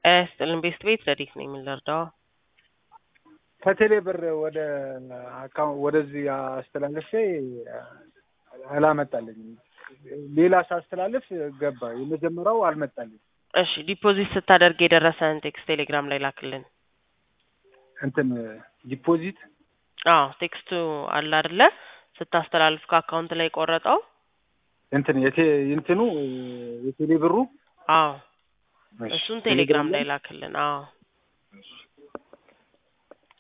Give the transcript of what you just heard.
ጤና ይስጥልን ቤስት ቤት ረዲት ነኝ የምንረዳው ከቴሌ ብር ወደ አካውንት ወደዚህ አስተላልፌ አላመጣልኝም። ሌላ ሳስተላልፍ ገባ። የመጀመሪያው አልመጣልኝ። እሺ ዲፖዚት ስታደርግ የደረሰን ቴክስት ቴሌግራም ላይ ላክልን። እንትን ዲፖዚት አዎ ቴክስቱ አለ አይደለ? ስታስተላልፍ ከአካውንት ላይ ቆረጠው። እንትን የቴ እንትኑ የቴሌ ብሩ አዎ እሱን ቴሌግራም ላይ ላክልን። አዎ